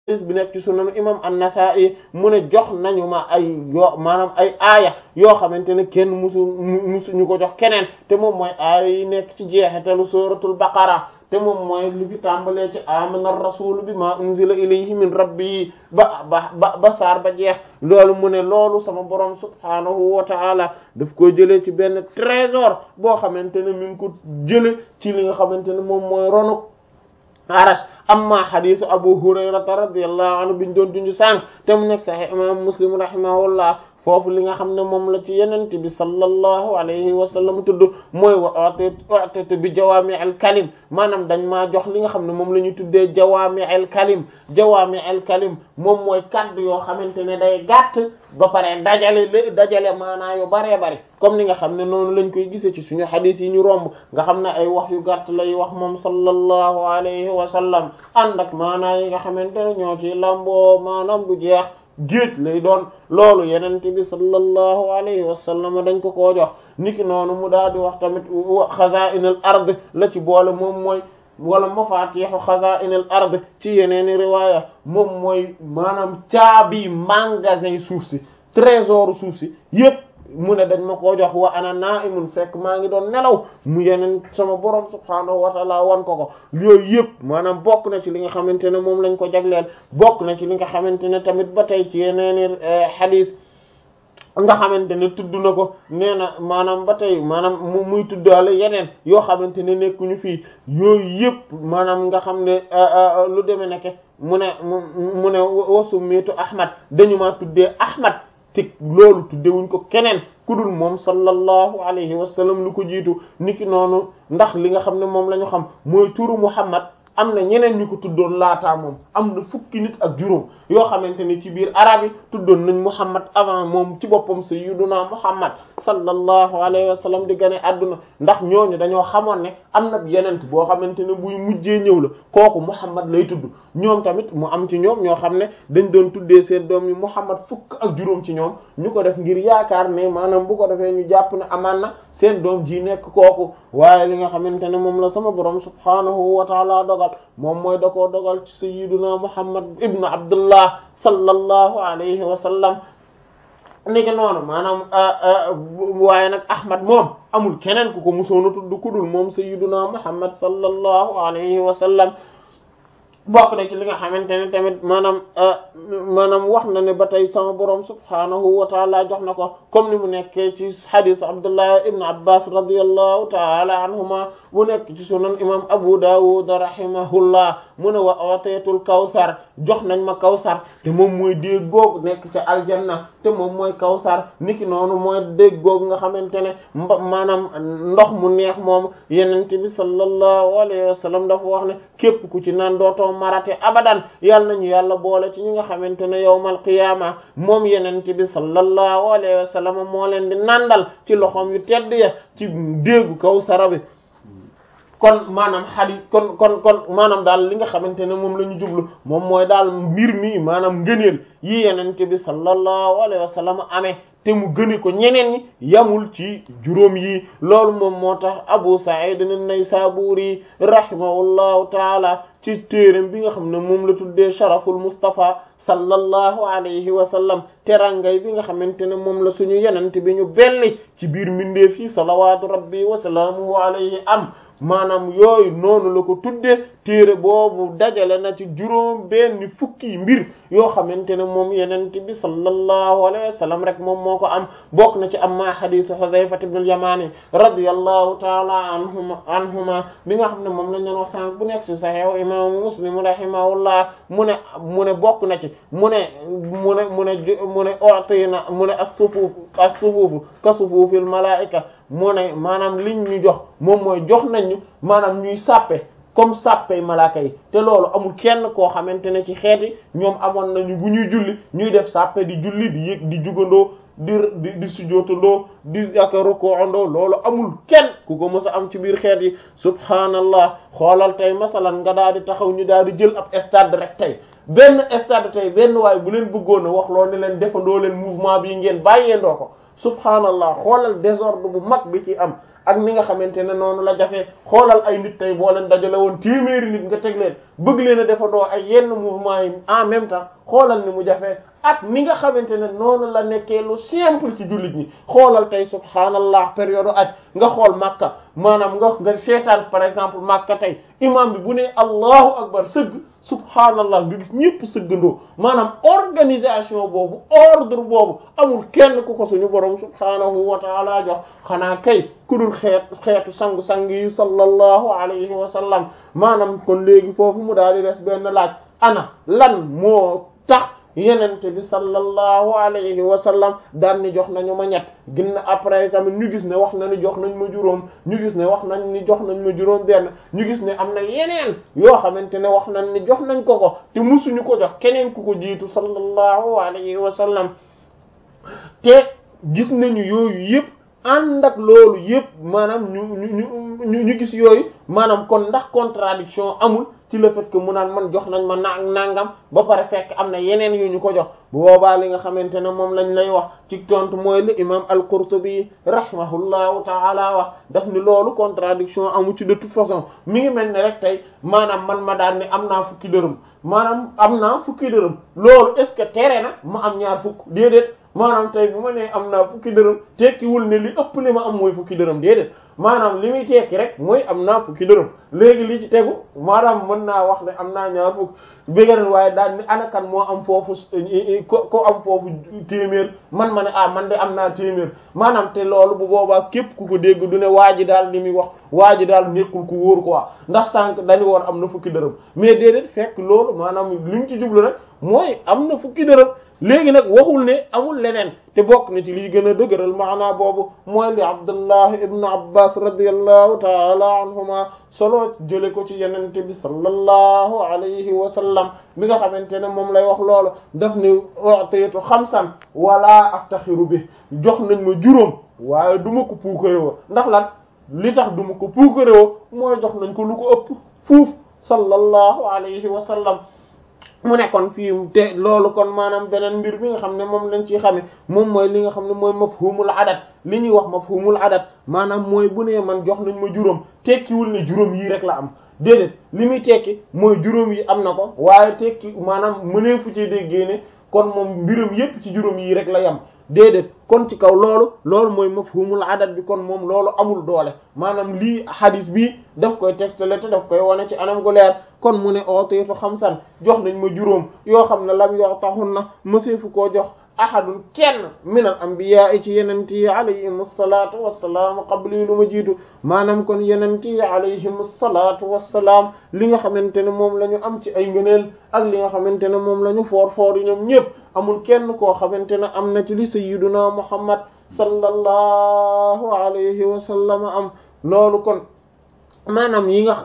bi nekk ci sunan imam an-Nasa'i mu ne jox nañu ma ay yoo maanaam ay aaya yoo xamante ne kenn musu musu ñu ko jox keneen te moom mooy aaya yi nekk ci jeexitalu suratul baqara te moom mooy li fi tàmbalee ci amana rasul bi ma unzila ilayhi min rabbihi ba ba ba ba saar ba jeex loolu mu ne loolu sama borom subhanahu wa ta'ala daf ko jëlee ci benn trésor boo xamante ne mi ngi ko jële ci li nga xamante ne moom mooy ronu arash amma hadisu abu hurayrata radiyallahu anhu biñ doon dunju sànq te mu nekk sahih imam muslim rahimahullah foofu li nga xam ne moom la ci yenente bi sallallahu alayhi wa sallam tudd mooy wa atete bi jawaami al kalim maanaam dañ maa jox li nga xam ne moom la ñu tuddee jawaami al kalim jawaami al kalim moom mooy kaddu yoo xamante ne day gàtt ba pare dajale lé dajale maanaa yu baree bari comme ni nga xam ne noonu lañ koy gisee ci suñu hadith yi ñu romb nga xam ne ay wax yu gàtt lay wax moom sallallahu alayhi wa sallam ànd ak maanaa yi nga xamante ne ñoo ci lamboo maanaam du jeex géej lay doon loolu yenente bi sallallahu alayhi wa sallam dañ ko koo jox niki noonu mu daal di wax tamit xazaa'inul ard la ci boole moom mooy wala mafaatihu xazaa'inul ard ci yeneeni riwaaya moom mooy maanaam caabi magasin suuf si trésor suuf si yépp mu ne dañ ma koo jox wa ana na'imun fekk maa ngi doon nelaw mu yeneen sama borom subhaanahu wa ta'ala wan ko ko yooyu yëpp maanaam bokk na ci li nga xamante ne moom lañ ko jagleel bokk na ci li nga xamante ne tamit ba tey ci yeneeni hadith nga xamante ne tudd na ko nee na maanaam ba tey maanaam mu muy tuddaale yeneen yoo xamante ne nekkuñu fii yooyu yëpp maanaam nga xam ne lu demee nekke mu ne mu ne wasu miitu Ahmad dañu maa tuddee Ahmad te loolu tuddewuñ ko keneen ku dul moom sallallahu alayhi wa sallam lu ko jiitu niki noonu ndax li nga xam ne moom la ñu xam mooy turu Muhammad am na ñeneen ñu ko tuddoon laataa moom am na fukki nit ak juróom yoo xamante ne ci biir arab yi tuddoon nañ Muhammad avant moom ci boppam sayyiduna Muhammad sallallahu alayhi wa sallam di gane adduna ndax ñooñu dañoo xamoon ne am na yenent boo xamante ne buy mujjee ñëw la kooku Muhammad lay tudd ñoom tamit mu am ci ñoom ñoo xam ne dañ doon tuddee seen doom yi Muhammad fukk ak juróom ci ñoom ñu ko def ngir yaakaar ne maanaam bu ko defee ñu jàpp ne amaan na seen doom ji nekk kooku waaye li nga xamante ne moom la sama borom subhaanahu wa taala dogal moom mooy da koo dogal ci sayyiduna Muhammad ibnu Abdullah sallallahu alayhi wa sallam niki noonu maanaam waaye nag Ahmad moom amul keneen ku ko musoona tudd ku dul moom sayyiduna Muhammad sallallahu alayhi wa sallam bokk na ci li nga xamante ne tamit maanaam maanaam wax na ne ba tey sama borom subhaanahu wa taala jox na ko comme ni mu nekkee ci hadith Abdullah ibn Abbas radiyallahu taala anhuma bu nekk ci sunan imam Abu Dawud rahimahullah mu ne wa ooteetul kawsar jox nañ ma kawsar te moom mooy déeg googu nekk ca aljanna te moom mooy kawsar niki noonu mooy déeg googu nga xamante ne mba maanaam ndox mu neex moom yenente bi sallallahu alayhi wa sallam dafa wax ne képp ku ci naan dootoo marate abadan yal nañu yàlla boole ci ñi nga xamante ne yawmal qiyaama moom yenente bi sallallahu alayhi wa sallam moo leen di nandal ci loxoom yu tedd ya ci déegu kawsara bi kon maanaam xadis kon kon kon maanaam daal li nga xamante ne moom la ñu jublu moom mooy daal mbir mi maanaam ngëneel yi yenente bi sallallahu alayhi wa sallam amee te mu gëne ko ñeneen ñi yamul ci juróom yi loolu moom moo tax Abu Sa'id an-Naysaburi rahimahullahu taala ci téeram bi nga xam ne moom la tuddee Sharaful Mustafa sallallahu alayhi wa sallam terangay bi nga xamante ne moom la suñu yenente bi ñu belli ci biir mbindeef yi salawaatu rabbi wa salaamuhu alayhi am maanaam yooyu noonu la ko tuddee téere boobu dajale na ci juróom benn fukki mbir yoo xamante ne moom yenente bi sallallahu alayhi wa sallam rek moom moo ko am bokk na ci amma hadisu Hudhayfa ibn al-Yamani radiyallahu ta'ala anhuma anhuma bi nga xam ne moom lañ leen wax sànq bu nekk ci Sahih imam Muslim rahimahullah mu ne mu ne bokk na ci mu ne mu ne mu ne mu ne u'tina mu ne as-sufuf as-sufuf ka sufufil malaa'ika mu ne maanaam liñ ñu jox moom mooy jox nañ ñu maanaam ñuy sàppe comme sàppey malaaka yi te loolu amul kenn koo xamante ne ci xeeti ñoom amoon nañu bu ñuy julli ñuy def sàppe di julli di yëg di jugandoo di di di sujjootandoo di ak ruku'andoo loolu amul kenn ku ko mës a am ci biir xeet yi subhaanallah xoolal tey masalan nga daal di taxaw ñu daal di jël ab stade rek tey benn stade tey benn waay bu leen bëggoon a wax loo ne leen defandoo leen mouvement bi ngeen bàyyeendoo ko subhaanallah xoolal désordre bu mag bi ci am ak ni nga xamante ne noonu la jafee xoolal ay nit tey boo leen dajale woon téeméeri nit nga teg leen bëgg leen a defandoo ay yenn mouvement yi en même temps xoolal ni mu jafee ak ni nga xamante ne noonu la nekkee lu simple ci jullit ñi xoolal tey subhaanallah période aj nga xool Makka maanaam nga nga seetaan par exemple Makka tey imam bi bu ne allahu akbar sëgg subhaanallah nga gis ñëpp sëggandoo maanaam organisation boobu ordre boobu amul kenn ku ko suñu borom subhaanahu wa taala jox xanaa kay ku dul xeet xeetu sangu-sang yi sallallahu alayhi wa sallam maanaam kon léegi foofu mu daal di des benn laaj ana lan moo tax yenente bi sallallahu alayhi wa sallam daan ni jox nañu ma ñett ginna après tamit ñu gis ne wax na ni jox nañ ma juróom ñu gis ne wax nañ ni jox nañ ma juróom benn ñu gis ne am na yeneen yoo xamante ne wax nañ ni jox nañ ko ko te musuñu ko jox keneen ku ko jiitu sallallahu alayhi wa sallam te gis nañu yooyu yëpp ànd ak loolu yëpp maanaam ñu ñu ñu ñu gis yooyu maanaam kon ndax contradiction amul ci le fait que mu naan man jox nañ ma na nangam ba pare fekk am na yeneen yu ñu ko jox bu boobaa li nga xamante ne moom lañ lay wax ci tontu mooy li imam al-Qurtubi rahimahullahu taala wax daf ni loolu contradiction amu ci de toute façon mi ngi mel ne rek tey maanaam man ma daan ne am naa fukki dërëm maanaam am naa fukki dërëm loolu est ce que tere na ma am ñaar fukk déedéet maanaam tey bu ma nee am naa fukki dërëm tekkiwul ne li ëpp li ma am mooy fukki dërëm déedéet maanaam li muy tekki rek mooy am naa fukki dërëm léegi li ci tegu maanaam mën naa wax ne am naa ñaar fukk bégaran waaye daal ni anakan moo am foofu ko ko am foofu téeméer man ma ne ah man de am naa téeméer maanaam te loolu bu boobaa képp ku ko dégg du ne waa ji daal li muy wax waa ji daal nekkul ku wóor quoi ndax sànq dañu woon am na fukki dërëm mais déedéet fekk loolu maanaam li mu ci jublu rek mooy am na fukki dërëm léegi nag waxul ne amul leneen te bokk na ci liy gën a dëgëral maanaa boobu mooy li Abdullah ibn Abbas radiyallahu taala anhuma solo jële ko ci yenente bi sallallahu alayhi wa sallam mi nga xamante ne moom lay wax loolu daf ni utaytu xamsan wala aftaxiru bi jox nañ ma juróom waaye du ma ko puukarewoo ndax lan li tax du ma ko puukarewoo mooy jox nañ ko lu ko ëpp fuuf sallallahu alayhi wa sallam mu ne kon fii te loolu kon maanaam beneen mbir bi nga xam ne moom lañ ciy xame moom mooy li nga xam ne mooy mafhumul adat li ñuy wax mafhumul adat maanaam mooy bu nee man jox nañ ma juróom tekkiwul ne juróom yii rek la am déedéet li muy tekki mooy juróom yi am na ko waaye tekki maanaam mënee fu ci déggee ne kon moom mbiram yépp ci juróom yii rek la yam déedéet kon ci kaw loolu loolu mooy mafhumul adat bi kon moom loolu amul doole maanaam lii hadis bi daf koy tegtale te daf koy wane ci anam gu leer kon mu ne ooteetu xamsan jox nañ ma juróom yoo xam ne lam yoo taxun na mëseefu koo jox ahadun kenn min al anbiya ci yenent yi alayhim salaatu wassalaam qabli lu ma jiitu maanaam kon yenent yi alayhim salaatu wassalaam li nga xamante ne moom la ñu am ci ay ngëneel ak li nga xamante ne moom la ñu foor foor yi ñoom ñëpp amul kenn koo xamante ne am na ci li sayyiduna muhammad sallallahu alayhi wa sallam am loolu kon maanaam yi nga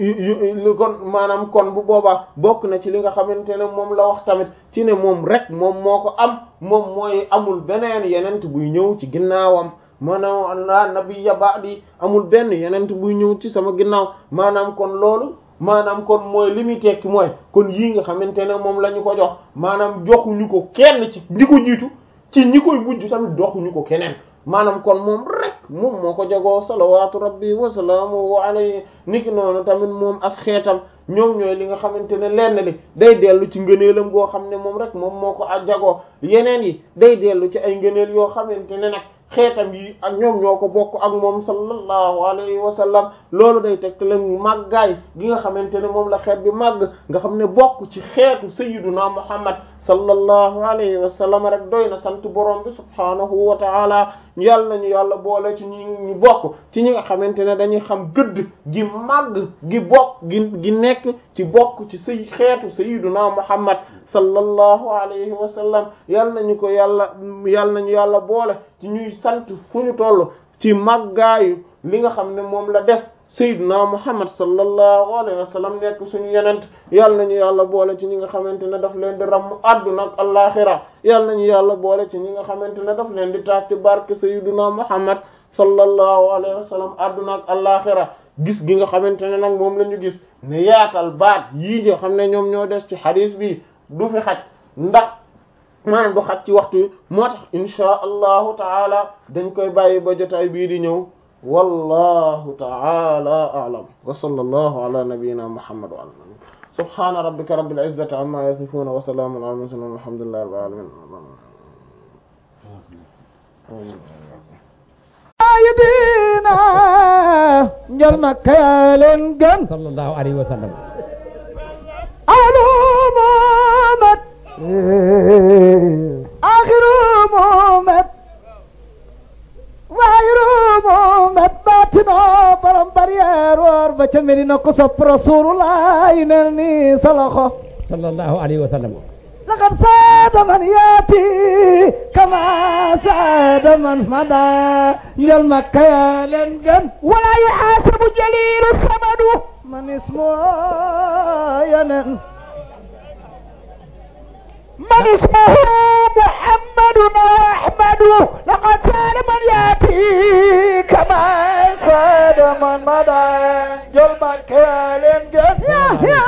kon maanaam kon bu boobaa bokk na ci li nga xamante ne moom la wax tamit ci ne moom rek moom moo ko am moom mooy amul beneen yenent buy ñëw ci ginnaawam maanaam la nabiyya ba'di amul benn yenent buy ñëw ci sama ginnaaw maanaam kon loolu maanaam kon mooy li muy tekki mooy kon yii nga xamante ne moom la ñu ko jox maanaam joxuñu ko kenn ci di ko jiitu ci ñi koy bujj tamit doxuñu ko keneen maanaam kon moom rek moom moo ko jagoo salawaatu rabbi wa salaamuhu alayhi niki noonu tamit moom ak xeetam ñoom ñooy li nga xamante ne lenn li day dellu ci ngëneelam goo xam ne moom rek moom moo ko a jagoo yeneen yi day dellu ci ay ngëneel yoo xamante ne nag xeetam yi ak ñoom ñoo ko bokk ak moom sallallahu alayhi wa sallam loolu day teg la màggaay gi nga xamante ne moom la xeet bi màgg nga xam ne bokk ci xeetu sayyiduna muhammad sallallahu alayhi wa sallam rek doy na sant borom bi subhaanahu wa ta'ala yàlla nañu yàlla boole ci ñi ñu bokk ci ñi nga xamante ne dañuy xam gëdd gi màgg gi bokk gi gi nekk ci bokk ci say xeetu sayyiduna muhammad sallallahu alayhi wa sallam yàlla nañu ko yàlla yàlla nañu yàlla boole ci ñuy sant fu ñu toll ci màggaayu li nga xam ne moom la def sayyiduna muhammad sallallahu alayhi wa sallam nekk suñu yenent yàlla nañu yàlla boole ci ñi nga xamante ne daf leen di ramm àdduna ak allaaxira yàlla nañu yàlla boole ci ñi nga xamante ne daf leen di taas ci barke sayyiduna muhammad sallallahu alayhi wa sallam àdduna ak allaaxira gis gi nga xamante ne nag moom la ñu gis ne yaatal baat yii nga xam ne ñoom ñoo des ci xadiis bi du fi xaj ndax maanaam du xaj ci waxtu moo tax insha allahu taala dañ koy bàyyi ba jotaay bii di ñëw wallahu ta'ala a'lam wa sallallahu ala nabiyyina muhammad wa ala subhana rabbika rabbil izzati amma yasifun wa salamun ala mursalin walhamdulillahi rabbil alamin sayyidina njol makka yaa leen gën sallallahu alayhi wa sallam awlu muhammad axiru muhammad waayiru muhammad baatino borom barrière woor ba ca Medina ko sopp rasulullah yi nel ni sa loxo sallallahu alayhi wa sallam لقد ساد من ياتي كما ساد من مدى njël makka yaa leen gën ولا يحاسب جليل الثمن من اسمه ينن من اسمه محمد وأحمد لقد كان من يأتي كما ساد من مضى جل مكان جل يا يا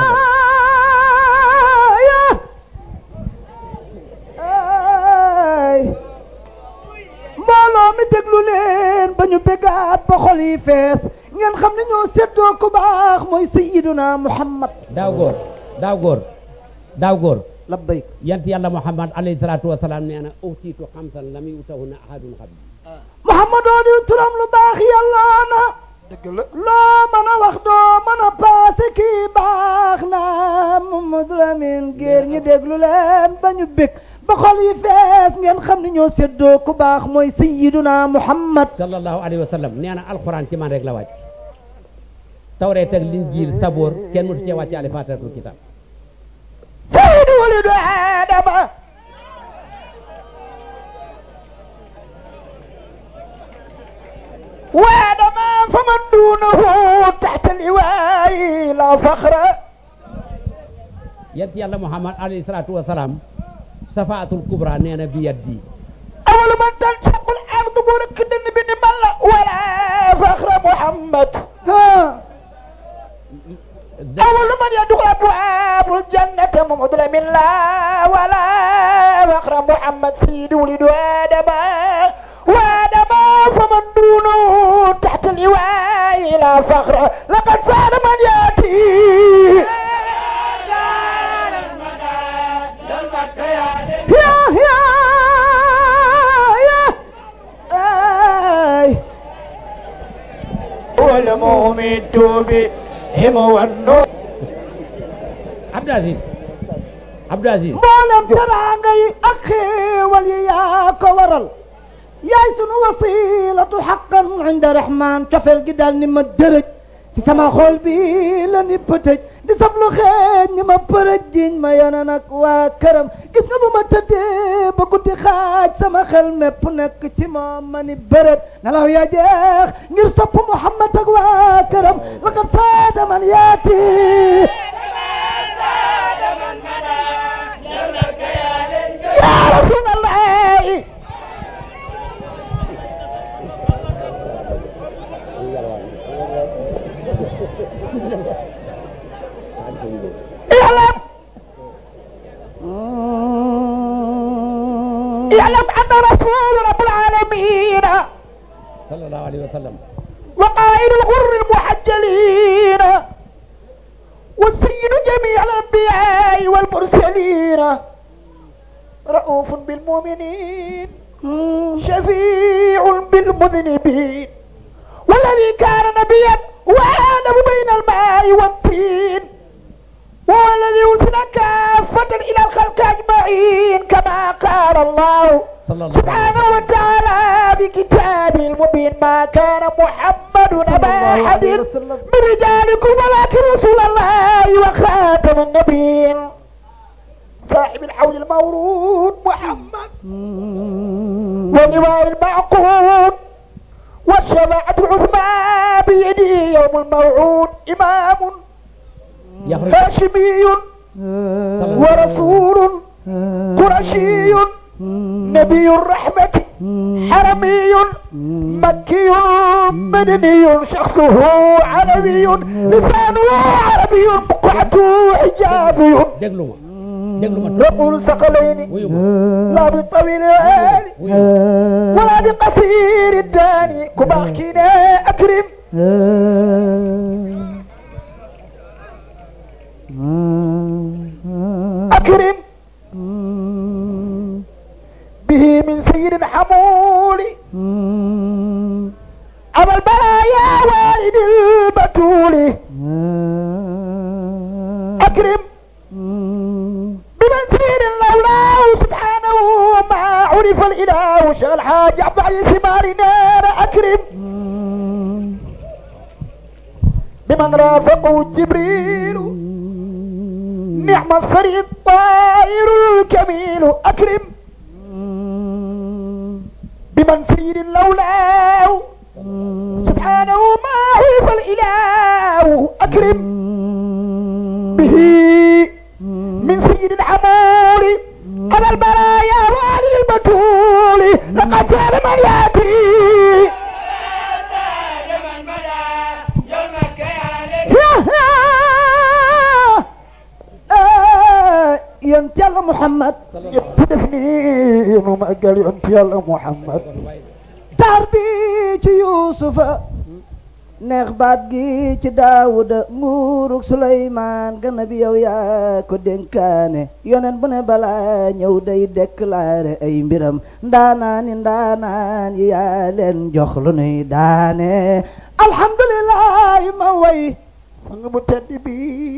يا ay mbooloo mi déglu leen ba ñu bégaat ba xol yi fees ngeen xam ne ñoo seddoo ku baax mooy sayyiduna muhammad daaw góor daaw góor daaw góor labbayk yant yàlla muhammad alayhi salaatu wa salaam nee na utiitu xamsan lam yutahunna ahadun qabli muhammadoo di turam lu baax yàlla na dëgg la loo mën a wax doo mën a paase kii baax na Mamadou Lamine géer ñi déglu leen ba ñu bég ba xol yi fees ngeen xam ne ñoo séddoo ku baax mooy sayyiduna muhammad sallallahu alayhi wa sallam nee na alquran ci man rek la wàcc tawreet ak linjiil saboor kenn mësu cee wàcce ale faatiratul kitab سيد ولد آدم وآدم فمن دونه تحت اللواء لا فخر yant yàlla muhammad alayhi salaatu wa salaam safaatul kubra nee na bi yaddi أول من تنشق الأرض مركد بن ملا ولا فخر محمد ha أول من يدخل أبواب الجنة محمد من لا ولا فخر محمد سيد ولد آدم وآدم فمن دونه تحت اللواء لا فخر لقد صار من يأتي ya ya ya ay والمؤمن بهم والنور Abdou Aziz Abdou Aziz mboolem teraanga yi ak xéewal yi yaa ko waral yaay sunu wasilatu xaqan inda rahman cofeel gi daal ni ma dërëj ci sama xol bi la ni pëtëj di sab lu xeeñ ni ma përëj jiñ ma yona nag waa këram gis nga bu ma tëddee ba guddi xaaj sama xel mépp nekk ci moom ma ni bërët nelaw ya jeex ngir sopp Muhammad ak waa këram laqad saada man yaati يا رسول الله اعلم اعلم ان رسول رب العالمين sallallahu alayhi wa sallam وقائد الغر المحجلين والسيد جميع الانبياء والمرسلين رؤوف بالمؤمنين شفيع بالمذنبين والذي كان نبيا وآدم بين الماء والطين وهو الذي أرسل كافة إلى الخلق أجمعين كما قال الله صلى الله عليه سبحانه وتعالى بكتابه المبين ما كان محمد أبا الله أحد عليه وسلم. من رجالكم ولكن رسول الله وخاتم النبيين صاحب الحوض المورود محمد واللواء المعقود والشفاعة العظمى بيده يوم الموعود إمام يخرج هاشمي ورسول قرشي نبي الرحمة حرمي مكي مدني شخصه عربي لسانه عربي بقعته حجابي déglu ma déglu ma رقول ثقلين wuyu ma لا بالطويل العالي wuyu ma ولا بقصير الداني كباخكينا أكرم أكرم به من سيد حمول أبا البرايا والد البتول أكرم بمن سير الله سبحانه ما عرف الإله شغل حاج عبد العزيز مارنا أكرم بمن رافقه جبريل نعم الصري الطائر الكميل أكرم بمن سير لولاه سبحانه ما عرف الإله أكرم به من سيد الحمول على البرايا وعلى البتول لقد كان من ياتي yonent Yàlla Muhammad يبدفني وما قال انت يا محمد taar bi ci Yuusufa neex baat gi ci Daawuda nguurug Suleymaan gana bi yow yaa ko dénkaane yoneen bu ne balaa ñëw day déclaré ay mbiram ndaanaan yi ndaanaan yi yaa leen jox lu nuy daane alhamdulilah ma way sang bu tedd bi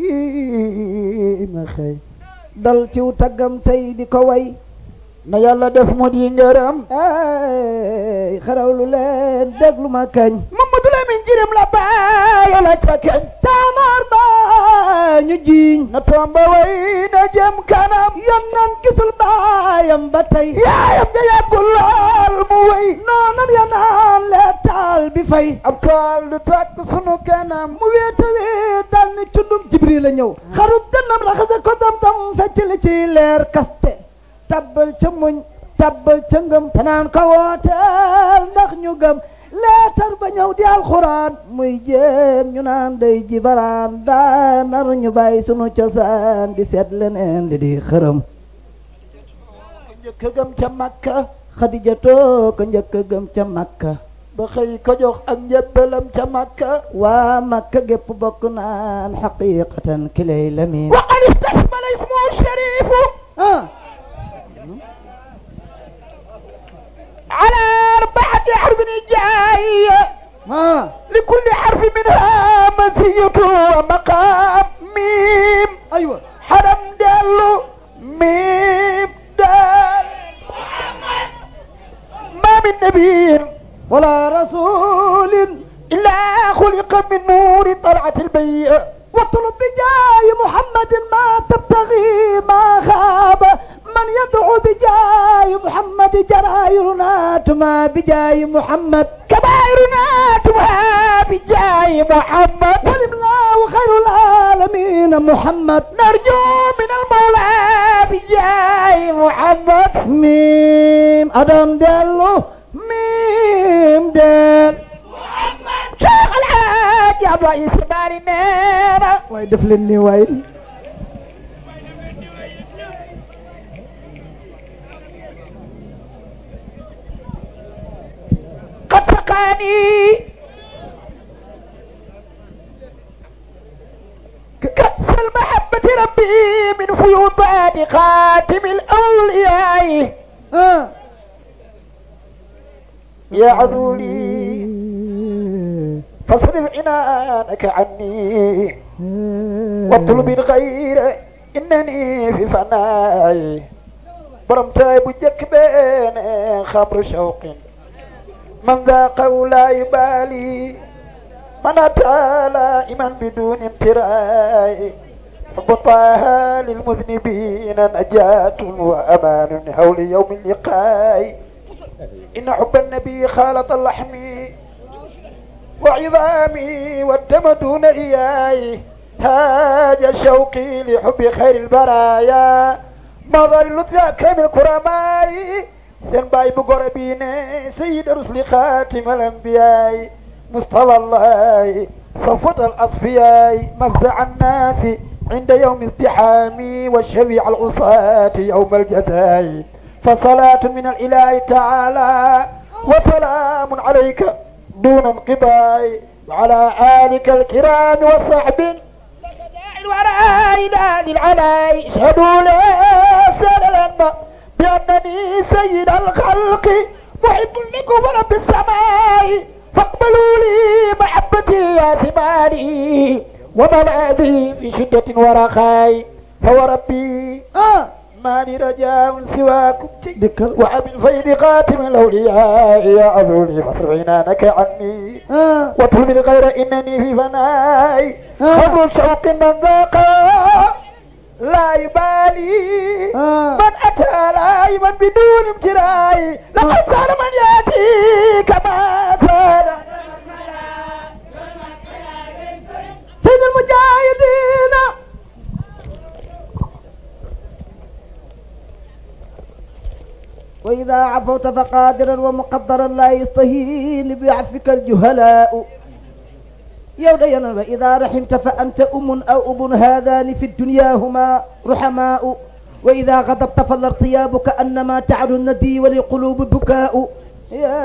ma xëy dal ciw taggam tey di ko way na yàlla def mu di ngërëm ay xarawlu leen déglu ma kañ Mamadou Lamine Jirim la bàyyi la ca keñ taamar ba ñu jiiñ na tomba way na jëm kanam yonnan gisul baayam ba tey yaayam ja yàggul lool mu way noonam ya naan lee taal bi fay ab tool du tàkk sunu kanam mu wéeta wéet dal ni cundum jibril la ñëw xarub dënnam raxase ko dam-dam fecc li ci leer kaste tabbal ca muñ tabbal ca ngëm te naan ko wooteel ndax ñu gëm leetar ba ñëw di alxuraan muy jéem ñu naan day jibaraan daa nar ñu bàyyi sunu cosaan di seet leneen li di xërëm njëkk a gëm ca makka xadijatoo ko njëkk a gëm ca makka ba xëy ko jox ak njëbbalam ca makka waa makka gépp bokk naan xaqiqatan kilay lamin wa qad istasmala ismu sharifu ah على أربعة حرف جاية ah لكل حرف منها مزية ومقام ميم aywa حرم دال ميم دال ما من نبي ولا رسول إلا خلق من نور طلعت البيئة واطلب بجاه محمد ما تبتغي ما خاب من يدعو بجاه محمد جرائرنا تما بجاه محمد كبائرنا تبها بجاه محمد والإملاء خير العالمين محمد نرجو من المولى بجاه محمد ميم أدم دلو ميم دل شيخ الحاج عبد العزيز باري نيرة واي دفلني واي قد سقاني كأس المحبة ربي من فيوضات خاتم الأولياء آه. يا عذولي فاصرف عنانك عني واطلب الغير إنني في فناي برمتاي بجك بين خمر شوق من ذاق ولا يبالي من أتى لائما بدون امتراء حب طه للمذنبين نجاة وأمان حول يوم اللقاء إن حب النبي خالط اللحم وعظامي والدم دون إياي هاج شوقي لحب خير البرايا مظل ذاك من الكرماء سن باي بقربين سيد رسل خاتم الأنبياء مصطفى الله صفوة الأصفياء مفزع الناس عند يوم ازدحامي وشفيع العصاة يوم الجزاء فصلاة من الإله تعالى وسلام عليك دون انقضاء وعلى آلك الكرام وصحب الوراء إلى العلاء اشهدوا لا سلام بأنني سيد الخلق محب لكم رب السماء فاقبلوا لي محبتي يا ثماني وملاذي في شدة ورخاء فهو ربي ah ما لي رجاء سواكم dikkal وعبد الفيض خاتم الأولياء يا عذولي فاصرف عنانك عني ah واطلب الغير إنني في فناي آه. خبر شوق من ذاق لا يبالي آه. من أتى لايما بدون امتراء لقد صار من يأتي كما صار سيد المجاهدين وإذا عفوت فقادرا ومقدرا لا يستهين بعفك الجهلاء يودينا وإذا رحمت فأنت أم أو أب هذان في الدنيا هما رحماء وإذا غضبت فالارتياب كأنما تعلو الندي ولقلوب بكاء يا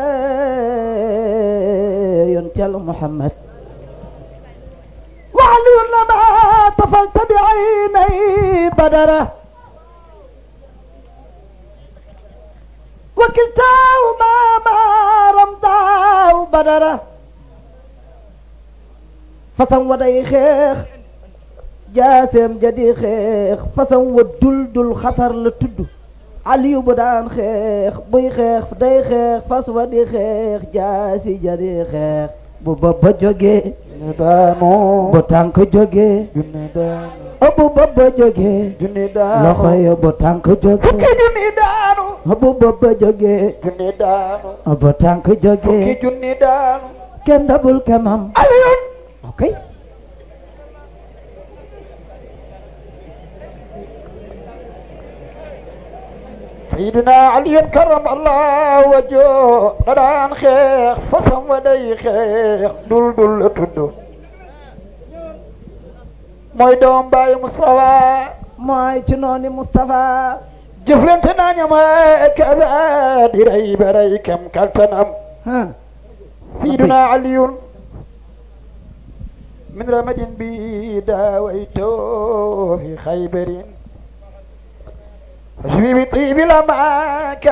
ينتل محمد وعلي لما طفلت بعيني بدره وكلتاهما ما رمضاه بدره façon wa day xeex jaaseem ja di xeex façon wa dul dul xasar la tudd aliyu bu daan xeex buy xeex day xeex fas wa di xeex jaasi ja di xeex bu bopp ba jógee junni daanu bu tànk jógee junni daanu bu bopp ba jógee junni daanu loxo yo bu tànk fukki jógee junni daanu bu bopp ba jógee junni daanu bu tànk fukki jógee junni daanu kenn dabul kemam Aliyun ok سيدنا علي كرم الله وجهه ندان خيخ فسم ودي خيخ دول دول تدو mooy doom bàyyi Moustapha mooy ci nooni Moustapha jëflante naa ñama kaza di rey ba rey kem kaltanam ah سيدنا علي من رمد بي داويته في خيبر فشبي بطيب الأماك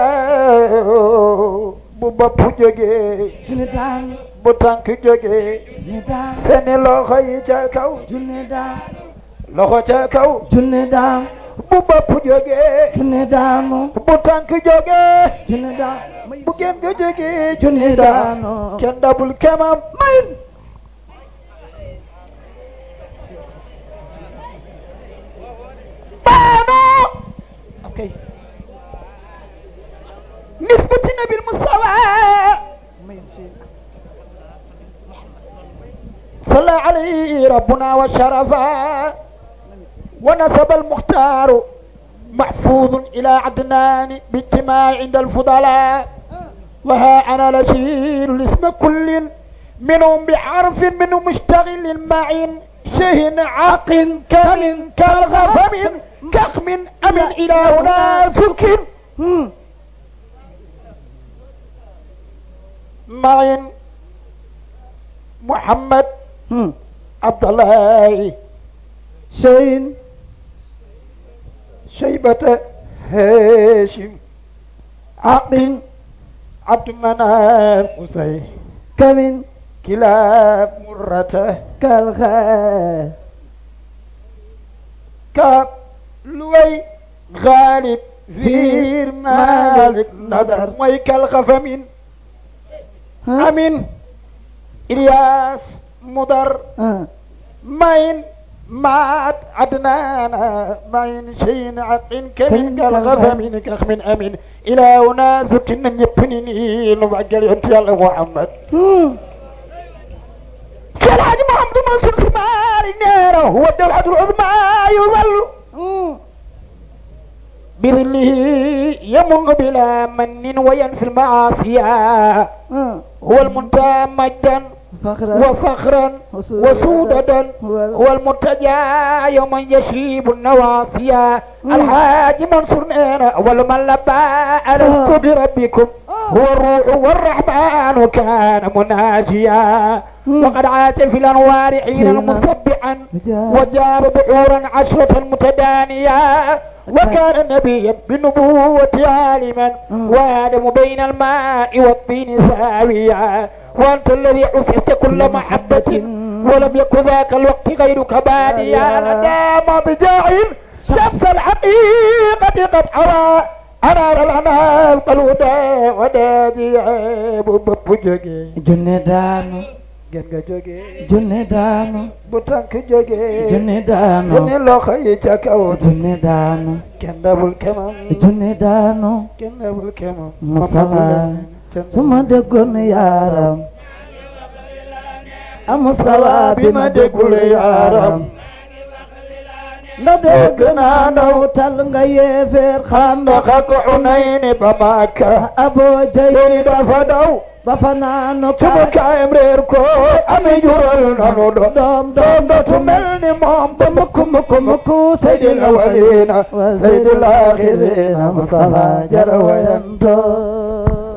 بوبا جوجي junni daan bu tànk jógee junni daan seeni loxo yi ca kaw junni daan loxo ca kaw junni daan bu bopp jógee junni daanu bu tànk jógee junni daan bu gen nga jógee junni daanu kenn dabul kemam mayin baano okay nisbati nabil mustafa صلى عليه ربنا وشرفا ونسب المختار محفوظ إلى عدنان باجتماع عند الفضلاء وها أنا لشير الاسم كل منهم بحرف منهم مشتغل معين شهن عقل كمن كالغفم كخم أمن إلى هنا سكن Hmm. معين محمد Hmm. عبد الله Cheyin شيبة هاشم Aqin عبد مناف قصي Kamin كلاب مرة Kalxa كاب لوي غالب فير مالك نظر ويك الخفمين ah أمين إلياس مدر ah ماين مات عدنان ماين شين عقين كمين كمين كالغفم. كالغفمين كخمين أمين إلى هنا زكنا يبنيني نبعجل أنت يا الله محمد Hmm. شيخ الحاج محمد منصور ثمار نيره هو الدوحة العظمى يظل Hmm. بظله يمن بلا من وينفي المعاصي ah هو المنتهى مجدا فخرا وفخرا وسودة وسودة هو- هو المرتجى يوم يشيب النواصيا مم. الحاج منصور نينا أول من لبى ألست بربكم هو الروح والرحمن كان مناجيا مم. وقد عاش في الأنوار حينا حين مسبحا جاء. وجاب بحورا عشرة متدانية وكان نبيا بالنبوة عالما مم. وآدم بين الماء والطين ساويا وأنت الذي حسست كل محبة ولم يكن ذاك الوقت غيرك باديا لدى مضجع شمس الحقيقة قد حوى أنار الأنام الهدى ونادي عيب بجوجي junne daanu جنga جوجي junne daanu بطنك جوجي junne daanu جني لو خيتك أو junne daanu جنب الكمام junne daanu جنب الكمام Mustafa su ma déggoon yaaram a Mustafa bi ma déggul yaaram nda dégg naa ndaw tal nga yeefeer xanda ndaka ko Unayni ba Makka aboo jay deni dafa daw ba fa naanu suba ka kaayam reer ko ami jural nanu do doom doom doom dootu mel ni moom ba mukk mukk mukk sayyidil awwalina wa sayyidil sayyidil aaxirina aaxirina Mustafa Mustafa jara jara wayanto wayanto